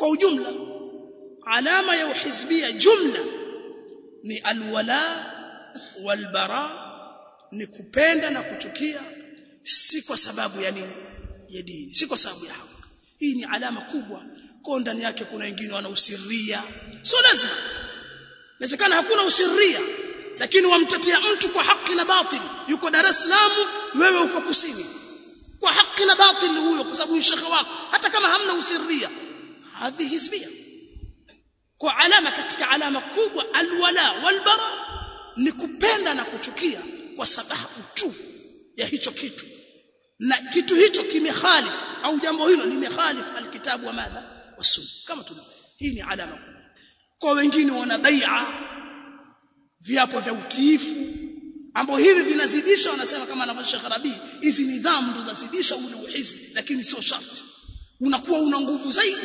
kwa ujumla alama ya uhizbia jumla ni alwala walbara ni kupenda na kuchukia si kwa sababu ya nini ya dini si kwa sababu ya haki hii ni alama kubwa kwa ndani yake kuna wengine wana usiria sio lazima inawezekana hakuna usiria lakini wamtetea mtu kwa haki na batil yuko Dar es Salaam wewe uko kusini kwa haki na batil huyo kwa sababu ni shekhe wako hata kama hamna usiria hadhi hizbia kwa alama katika alama kubwa alwala walbara ni kupenda na kuchukia kwa sababu tu ya hicho kitu na kitu hicho kimekhalifu au jambo hilo limekhalifu alkitabu wa madha wasunna kama tulivyo hii ni alama kubwa kwa wengine wana bai'a viapo vya utiifu ambao hivi vinazidisha wanasema kama anavyosema Sheikh Rabi hizi nidhamu ndo zazidisha ule uhizbi lakini sio sharti unakuwa una nguvu zaidi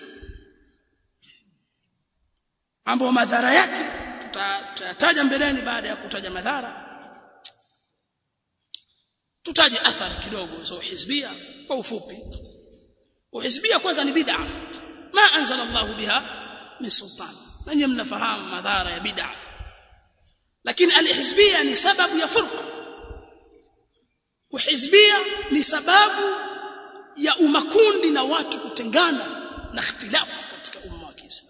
ambao madhara yake tutataja mbeleni baada ya kutaja madhara tutaje athari kidogo za uhizbia kwa ufupi uhizbia kwanza ni bid'a ma anzala Allah biha min sultan nanyi mnafahamu madhara ya bid'a lakini alhizbia ni sababu ya furqa uhizbia ni sababu ya umakundi na watu kutengana na ikhtilafu katika umma wa Kiislamu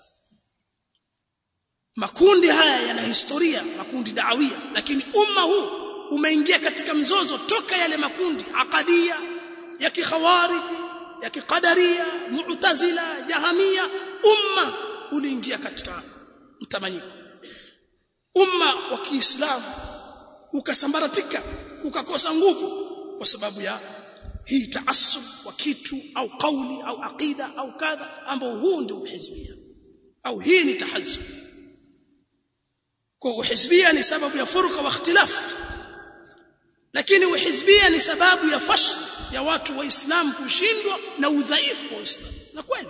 makundi haya yana historia makundi da'awia lakini umma huu umeingia katika mzozo toka yale makundi akadia ya kikhawariji ya kikadaria mu'tazila jahamia umma uliingia katika mtamanyiko umma wa Kiislamu ukasambaratika ukakosa nguvu kwa sababu ya hii taassub wa kitu au kauli au aqida au kadha ambao huu ndio uhizbia au hii ni tahazzub kwa uhizbia ni sababu ya furqa wa ikhtilaf lakini uhizbia ni sababu ya fashl ya watu waislamu kushindwa na udhaifu wa Uislamu na kweli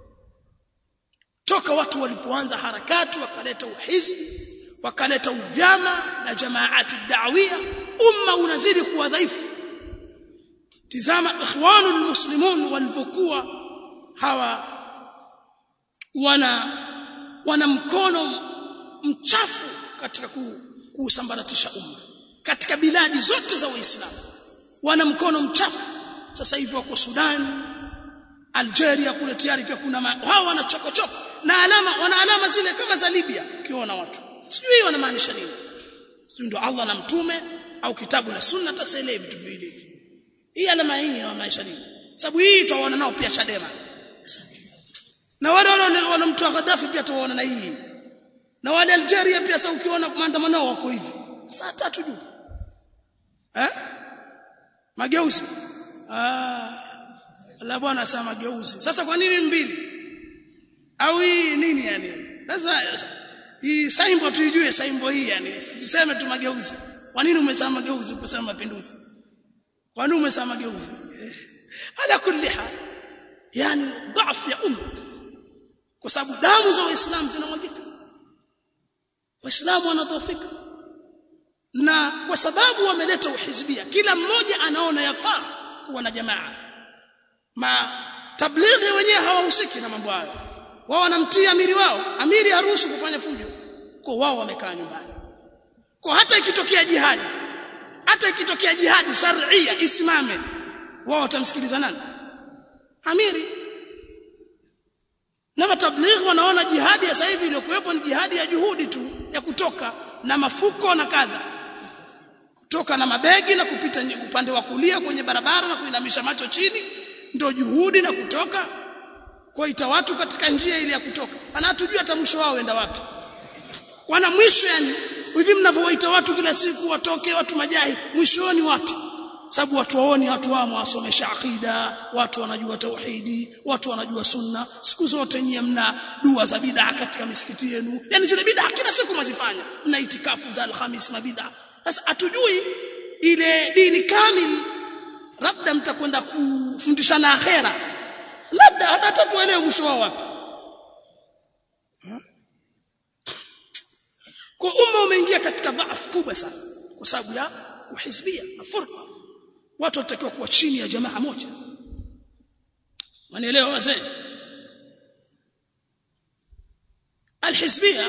toka watu walipoanza harakati wakaleta uhizbi wakaleta uvyama na jamaati da'wia umma unazidi kuwa dhaifu tizama ikhwanul muslimun walivyokuwa hawa wana wana mkono mchafu katika kuusambaratisha umma katika biladi zote za waislamu wana mkono mchafu sasa hivi wako Sudan Algeria kule tayari pia kuna hao wana chokochoko na alama wana alama zile kama za Libya ukiona watu sijui wanamaanisha nini sijui ndio Allah na mtume au kitabu na sunna tasele vitu vile hivi hii alama hii inamaanisha nini sababu hii tutaona nao pia Chadema na wale wale wanamtoa Gaddafi pia tuwaona na hii na wale Algeria pia sasa ukiona maandamano wako hivi saa tatu juu eh mageuzi ah la bwana sasa mageuzi sasa kwa nini mbili au hii nini yani sasa hii saimbo tuijue saimbo hii yani siseme tu mageuzi kwa nini umesema mageuzi ukisema mapinduzi kwa nini umesema mageuzi ala kulli hal yani dhaifu ya umma kwa sababu damu za waislamu zinamwagika waislamu wanadhoofika na kwa sababu wameleta uhizbia kila mmoja anaona yafaa kuwa na jamaa ma tablighi wenyewe hawahusiki na mambo hayo wao wanamtia amiri wao amiri haruhusu kufanya fujo kwa wao wamekaa nyumbani kwa hata ikitokea jihadi hata ikitokea jihadi sharia isimame wao watamsikiliza nani amiri na matablighi wanaona jihadi ya sasa hivi iliyokuwepo ni jihadi ya juhudi tu ya kutoka na mafuko na kadha kutoka na mabegi na kupita upande wa kulia kwenye barabara na kuinamisha macho chini ndio juhudi na kutoka kuita watu katika njia ile ya kutoka anatujua hata mwisho wao enda wapi wana mwisho yani hivi mnavyowaita watu kila siku watoke watu majahi mwishoni wapi sababu watu waoni watu wao wasomesha akida watu wanajua tauhidi watu wanajua sunna siku zote nyie mna dua za bid'a katika misikiti yenu yani zile bid'a kila siku mwazifanya mna itikafu za alhamis na bid'a sasa hatujui ile dini kamili labda mtakwenda kufundishana akhera labda hata tuelewe mwisho wao wapi kwa umma umeingia katika dhaifu kubwa sana kwa sababu ya uhizbia na furqa watu watakiwa kuwa chini ya jamaa moja wanaelewa wazee alhizbia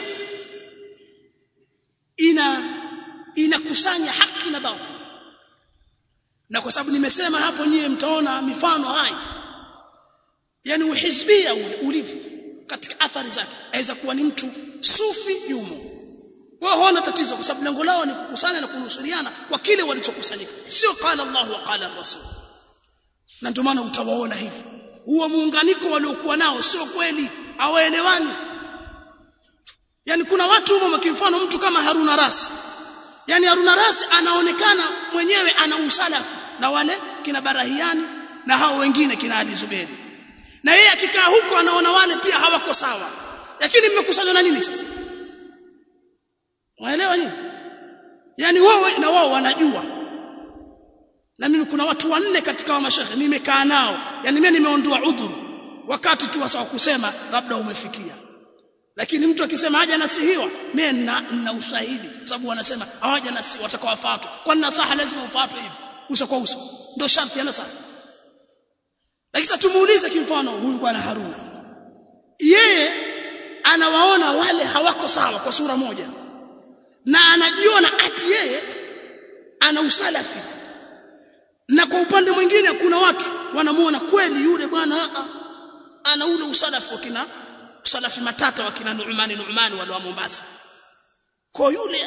ina inakusanya haki na batil na kwa sababu nimesema hapo nyie mtaona mifano hai yani uhizbia ule ulivyo katika athari zake aweza kuwa ni mtu sufi yumo wao hawana tatizo kwa sababu lengo lao ni kukusanya na kunusuriana kwa kile walichokusanyika sio qala Allah wa qala rasul na ndio maana utawaona hivi huo muunganiko waliokuwa nao sio kweli hawaelewani yani kuna watu humo kimfano mtu kama Haruna Rasi yani Haruna Rasi anaonekana mwenyewe ana usalafu na wale kina Barahiani na hao wengine kina Ali Zuberi na yeye akikaa huko anaona wale pia hawako sawa lakini mmekusanywa na nini sasa waelewa nini yani wao na wao wanajua na mimi kuna watu wanne katika wa mashaikh nimekaa nao yani mimi nimeondoa udhuru wakati tu wa kusema labda umefikia lakini mtu akisema haja nasihiwa mimi nina, nina ushahidi kwa sababu wanasema hawaja nasi watakawafuatwa kwa nasaha lazima ufuatwe hivi uso kwa uso ndio sharti ya nasaha lakini sasa tumuulize kimfano huyu bwana Haruna yeye anawaona wale hawako sawa kwa sura moja na anajiona ati yeye ana usalafi na kwa upande mwingine kuna watu wanamuona kweli yule bwana ana ule usalafi wakina usalafi matata wakina Nu'mani Nu'mani wale wa Mombasa kwa yule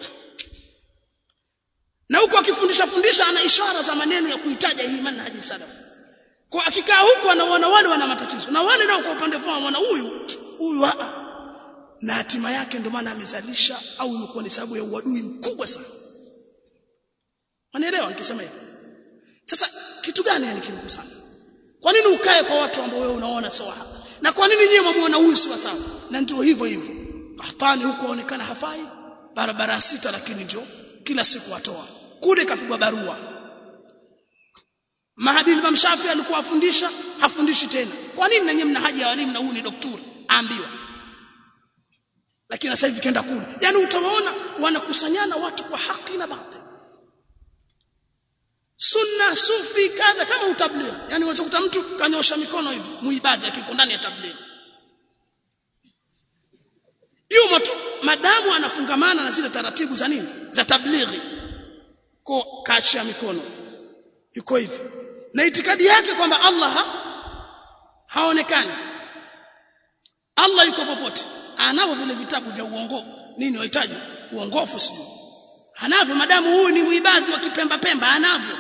na huko akifundisha fundisha ana ishara za maneno ya kuitaja hii manhaji salafi kwa akikaa huko anaona wale wana matatizo na wale nao kwa upande wao wanaona huyu huyu na hatima yake ndio maana amezalisha au imekuwa ni sababu ya uadui mkubwa sana wanaelewa nikisema hivyo sasa kitu gani yani kimkusanya kwa nini ukae kwa watu ambao wewe unaona sawa hapa na kwa nini nyewe mwamuona huyu si sawa na ndio hivyo hivyo Qahtani huko aonekana hafai barabara sita lakini ndio kila siku atoa kule kapigwa barua Mahadi Imam Shafi alikuwa afundisha hafundishi tena kwa nini na nyinyi mna haja ya walimu na huyu ni daktari aambiwa lakini sasa hivi kenda kule yani utawaona wanakusanyana watu kwa haki na batil sunna sufi kadha kama utabligh yani unachokuta mtu kanyosha mikono hivi muibadhi akiko ndani ya tabligh yuma tu madamu anafungamana na zile taratibu za nini za tablighi kwa kaachia mikono yuko hivi na itikadi yake kwamba Allah ha, haonekani Allah yuko popote anavyo vile vitabu vya uongofu nini wahitaji uongofu sio anavyo madamu huyu ni muibadhi wa kipemba pemba anavyo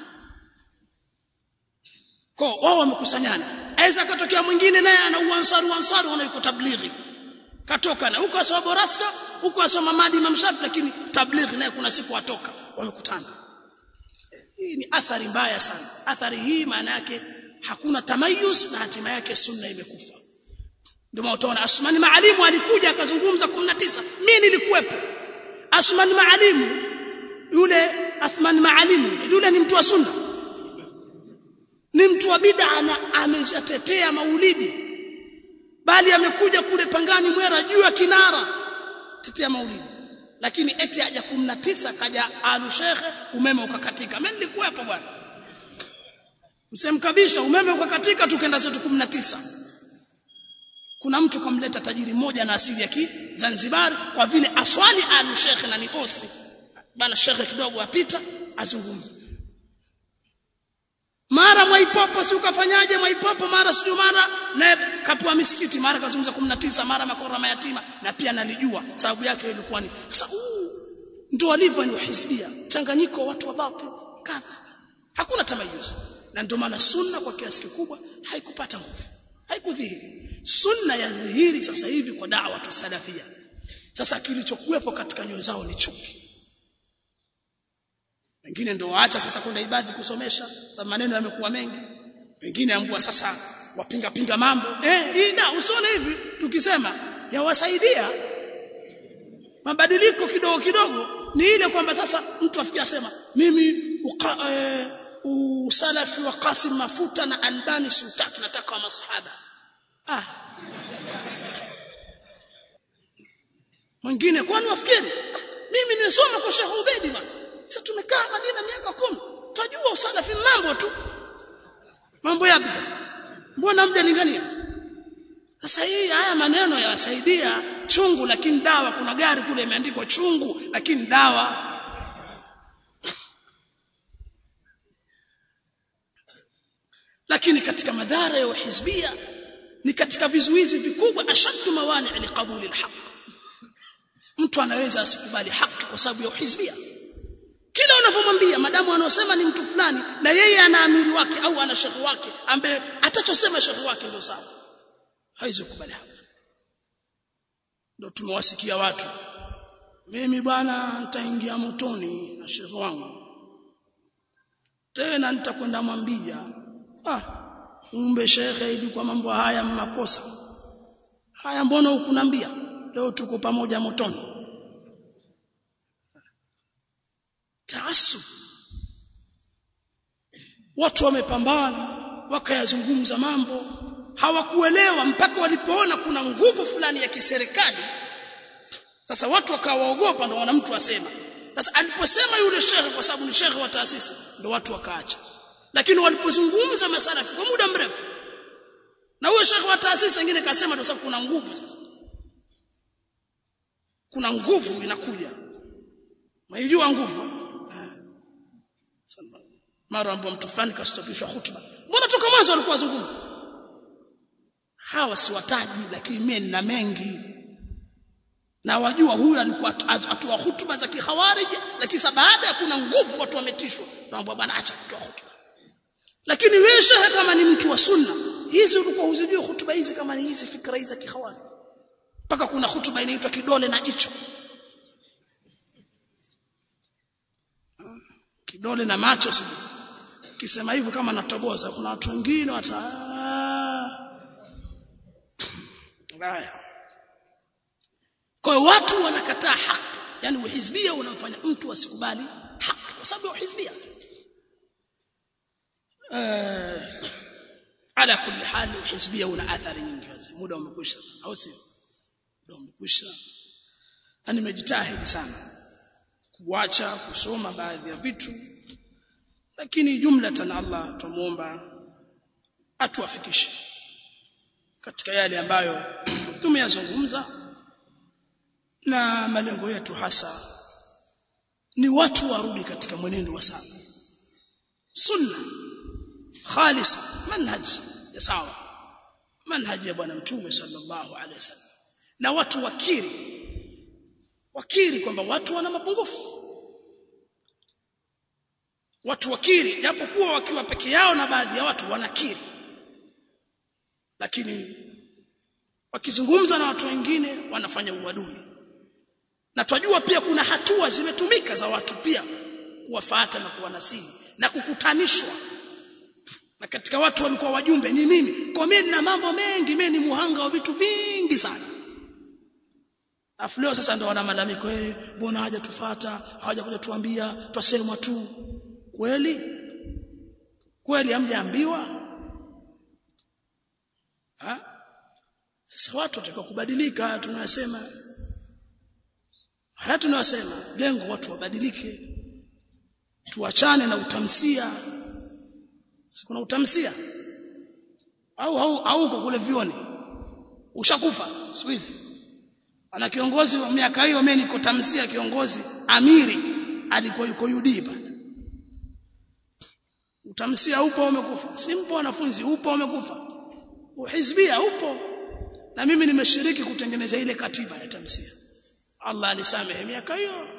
kwa wao wamekusanyana aweza katokea mwingine naye ana uansari uansari wanaiko tablighi katoka na huko asoma boraska huko asoma madi Imam Shafi lakini tablighi naye kuna siku atoka wamekutana hii ni athari mbaya sana athari hii maana yake hakuna tamayuz na hatima yake sunna imekufa ndio maana utaona Asmani Maalimu alikuja akazungumza 19 mimi nilikuwepo Asmani Maalimu yule Athman Maalimu yule ni mtu wa sunna ni mtu wa bid'a na ameshatetea maulidi bali amekuja kule pangani mwera juu ya kinara tetea maulidi lakini eti haja 19 kaja alu shekhe umeme ukakatika mimi nilikuwepo bwana msemkabisha umeme ukakatika tukenda zetu 19 kuna mtu kamleta tajiri mmoja na asili ya Zanzibar kwa vile aswali alu shekhe na nikosi bana shekhe kidogo apita azungumza mara mwaipopo si ukafanyaje mwaipopo mara sio mara na kapua misikiti mara kazungumza 19 mara makora mayatima na pia nalijua sababu yake ilikuwa ni sasa ndio walivyo ni hizbia changanyiko watu wa batil kadha hakuna tamayuz na ndio maana sunna kwa kiasi kikubwa haikupata nguvu haikudhihiri sunna ya dhihiri sasa hivi kwa da'wa tu salafia sasa kilichokuwepo katika nyoyo zao ni chuki wengine ndio waacha sasa kwenda ibadhi kusomesha sababu maneno yamekuwa mengi wengine ambua sasa wapinga pinga mambo eh hii da usione hivi tukisema yawasaidia mabadiliko kidogo kidogo ni ile kwamba sasa mtu afikia sema mimi uka, e, usalafi wa Qasim Mafuta na Albani Sultan nataka wa masahaba ah mwingine kwani wafikiri ah, mimi nimesoma kwa Sheikh Ubedi bwana sasa tumekaa Madina miaka kumi tunajua usalafi mambo tu mambo yapi sasa mbona mjalingania sasa hii haya maneno yawasaidia chungu lakini dawa kuna gari kule imeandikwa chungu lakini dawa lakini katika madhara ya uhizbia ni katika vizuizi vikubwa ashaddu mawani liqabuli alhaq mtu anaweza asikubali haki kwa sababu ya uhizbia kila unapomwambia madamu anaosema ni mtu fulani na yeye ana amiri wake au ana shekhi wake ambaye atachosema shekhi wake ndio sawa haizi kukubali haki ndio tumewasikia watu mimi bwana nitaingia motoni na shekhi wangu tena nitakwenda mwambia ah umbe shekhe ili kwa mambo haya makosa haya mbona hukunambia leo tuko pamoja motoni taasub watu wamepambana wakayazungumza mambo hawakuelewa mpaka walipoona kuna nguvu fulani ya kiserikali sasa watu wakawaogopa ndo wana mtu asema sasa aliposema yule shekhe kwa sababu ni shekhe wa taasisi ndo watu wakaacha lakini walipozungumza masalafi kwa muda mrefu na huyo shekhe wa taasisi wengine kasema ndio sababu kuna nguvu sasa kuna nguvu inakuja maijua nguvu mara ambapo mtu fulani kastopishwa hutuba mbona toka mwanzo walikuwa wazungumza hawa siwataji lakini mimi nina mengi na wajua huyu alikuwa atoa hutuba za kihawarij lakini sasa baada ya kuna nguvu watu wametishwa naomba bwana acha kutoa hutuba lakini wewe shehe kama ni mtu wa sunna hizi ulikuwa huzijui hutuba hizi kama ni hizi fikra hizi za kihawarij mpaka kuna hutuba inaitwa kidole na jicho kidole na macho sijui kisema hivyo kama natoboza kuna watu wengine wata ngaya kwa hiyo watu wanakataa haki yani uhizbia unamfanya mtu asikubali haki kwa sababu ya uhizbia uh, ala kulli hali uhizbia una athari nyingi muda umekwisha sana au sio muda umekwisha na nimejitahidi sana kuacha kusoma baadhi ya vitu lakini jumlatan Allah tumuomba atuafikishe katika yale ambayo tumeyazungumza na malengo yetu hasa ni watu warudi katika mwenendo wa sawa sunna khalis manhaj ya sawa manhaj ya bwana mtume sallallahu alaihi wasallam na watu wakiri wakiri kwamba watu wana mapungufu watu wakiri japokuwa wakiwa peke yao na baadhi ya watu wanakiri lakini wakizungumza na watu wengine wanafanya uadui na twajua pia kuna hatua zimetumika za watu pia kuwafuata na kuwanasihi na kukutanishwa na katika watu walikuwa wajumbe ni mimi kwa mimi na mambo mengi mimi ni muhanga wa vitu vingi sana Afu leo sasa ndo wana malalamiko eh mbona haja tufuata hawaja kuja tuambia twasemwa tu kweli kweli hamjaambiwa ha sasa watu watakiwa kubadilika tunayosema haya tunayosema lengo watu wabadilike tuachane na utamsia si kuna utamsia au au au kwa kule vioni ushakufa siku hizi ana kiongozi wa miaka hiyo mimi niko tamsia kiongozi amiri alikuwa yuko UD pale utamsia upo umekufa simpo wanafunzi upo umekufa uhizbia upo na mimi nimeshiriki kutengeneza ile katiba ya tamsia Allah anisamehe miaka hiyo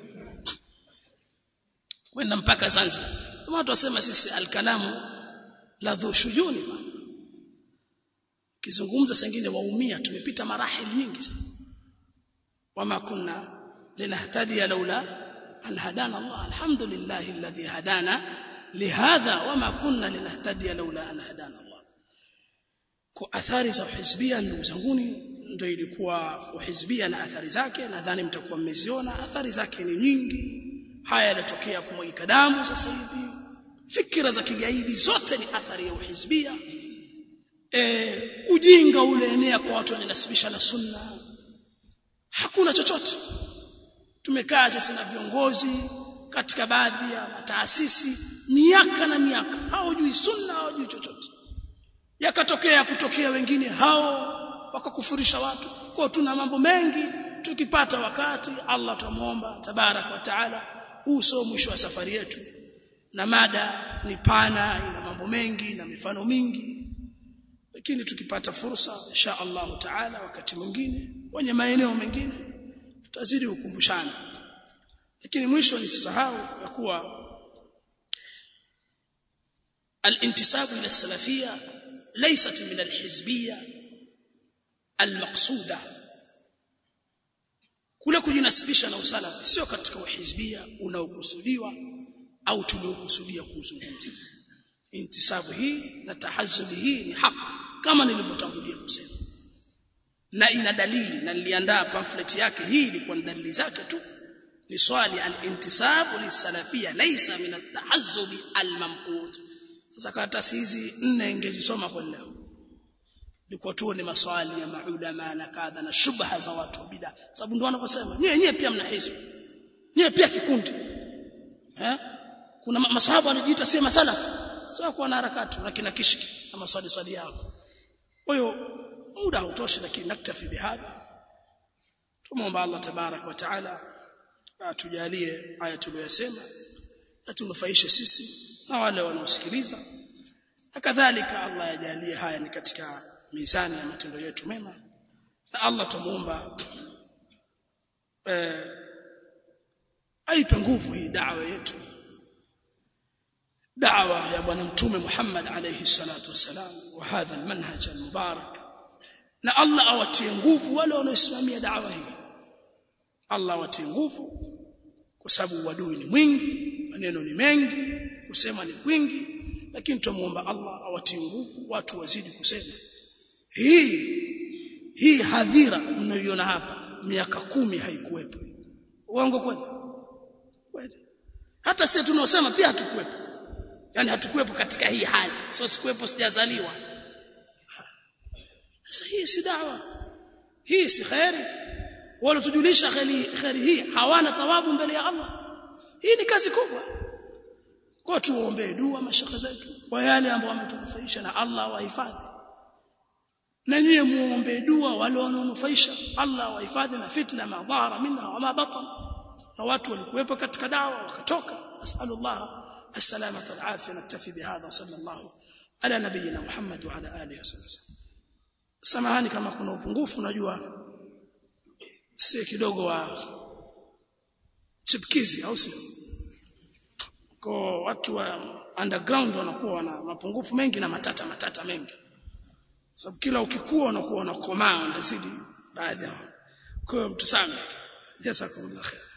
kwenda mpaka Zanzibar watu wasema sisi alkalamu la dhushujuni bwana kizungumza sengine waumia tumepita marahili nyingi sana wama kunna linahtadiya laula an hadana Allah alhamdulillah alladhi hadana lihadha wama kunna linahtadiya laula an hadana Allah kwa athari za uhizbia ndugu zanguni ndio ilikuwa uhizbia na athari zake nadhani mtakuwa mmeziona athari zake ni nyingi haya yanatokea kumwagika damu sasa hivi fikira za kigaidi zote ni athari ya uhizbia e, ujinga ule enea kwa watu wananasibisha na sunna hakuna chochote tumekaa sisi na viongozi katika baadhi ya taasisi miaka na miaka hawajui sunna hawajui chochote yakatokea kutokea wengine hao wakakufurisha watu kwa tuna mambo mengi tukipata wakati Allah tumuomba tabarak wa taala huu sio mwisho wa safari yetu na mada ni pana ina mambo mengi na mifano mingi lakini tukipata fursa insha Allah taala wakati mwingine kwenye maeneo mengine tutazidi kukumbushana lakini mwisho nisisahau ya kuwa الانتساب الى السلفيه ليست من الحزبيه المقصوده kule kujinasibisha na usalafi sio katika uhizbia unaokusudiwa au tuliokusudia kuzungumza intisabu hii na tahazzubi hii ni haki kama nilivyotangulia kusema na ina dalili na niliandaa pamphlet yake hii ilikuwa ni dalili zake tu ni swali al-intisabu lisalafia laysa min at-tahazzubi al-mamqut sasa karatasi hizi nne ingezisoma kwa leo liko tu ni maswali ya maulama na kadha na shubha za watu wa bid'a sababu ndio wanavyosema nyewe nyewe pia mna hizo nyewe pia kikundi eh kuna maswahaba wanajiita si masalafi sio kwa na harakati na kina kishki na maswali swali yao kwa hiyo muda hautoshi lakini naktafi bihadha tumuomba Allah tabarak wa taala atujalie haya tuliyosema atunufaishe sisi na wale wanaosikiliza na kadhalika Allah yajalie haya ni katika mizani ya matendo yetu mema na Allah tumuomba eh aipe nguvu hii da'wa yetu da'wa ya bwana mtume Muhammad alayhi salatu wasalam wa hadha almanhaj almubarak na Allah awatie nguvu wale wanaosimamia da'wa hii Allah awatie nguvu kwa sababu wadui ni mwingi maneno ni mengi kusema ni kwingi lakini tumuomba Allah awatie nguvu watu wazidi kusema hii hii hadhira mnayoiona hapa miaka kumi haikuwepo uongo kweli kweli hata sisi tunaosema pia hatukuwepo yani hatukuwepo katika hii hali sio sikuwepo sijazaliwa sasa hii si dawa hii si khairi wala tujulisha khairi khairi hii hawana thawabu mbele ya Allah hii ni kazi kubwa kwa tuombee dua mashaka zetu kwa yale ambao wametunufaisha na Allah wahifadhi na nyie muombe dua wale wanaonufaisha Allah wahifadhi na fitna madhara minha wa ma batan na watu walikuwepo katika dawa wakatoka asalullah السلامة والعافية نكتفي بهذا صلى الله على نبينا محمد وعلى آله وسلم samahani kama kuna upungufu najua si kidogo wa chipkizi au sio kwa watu wa underground wanakuwa wana mapungufu mengi na matata matata mengi sababu kila ukikua unakuwa unakomaa unazidi baadhi ya kwa hiyo mtusame jazakumullah khair